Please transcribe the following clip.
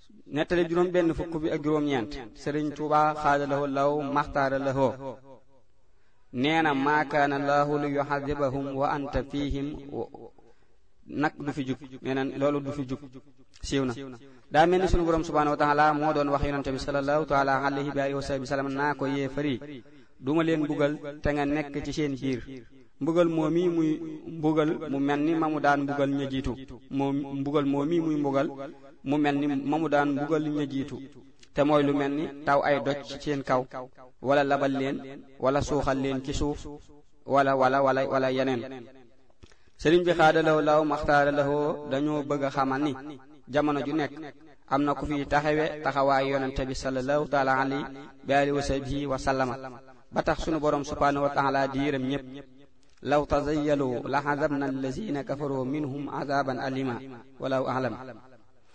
nettali juróom benn fukk bi ak juróom-ñeent sëriñ Tuuba xaadalahoo law maxtaara lahoo nee na maa kaana laahu li yuxadibahum wa anta fihim nag du fi jug nee na loolu du fi jug siiw na daa mel ni sunu borom subhanahu wa taala moo doon wax yonente bi sallallahu taala alayhi wa alihi wa sahbi sallam naa ko yee fari duma leen mbugal te nga nekk ci seen biir mbugal moo mii muy mbugal mu mel ni ma mu daan mbugal ña jiitu moo mbugal moo mii muy mbugal mu mel ni ma mu daan mbugal ña jiitu te mooy lu mel ni taw ay doj ci seen kaw wala labal leen wala suuxal leen ci suuf wala wala wala wala yeneen sëriñ bi xaadalaw law maxtaara lawoo dañoo bëgg a xamal ni jamono ju nekk am na ku fi taxawe taxawaay yonente bi sallallahu taala alayhi bi alihi wa sahbihi wa sallama ba tax sunu borom subhanahu wa taala di yërëm ñépp law tazayyalu la xazabna allazina kafaru minhum azaban alima walaw alam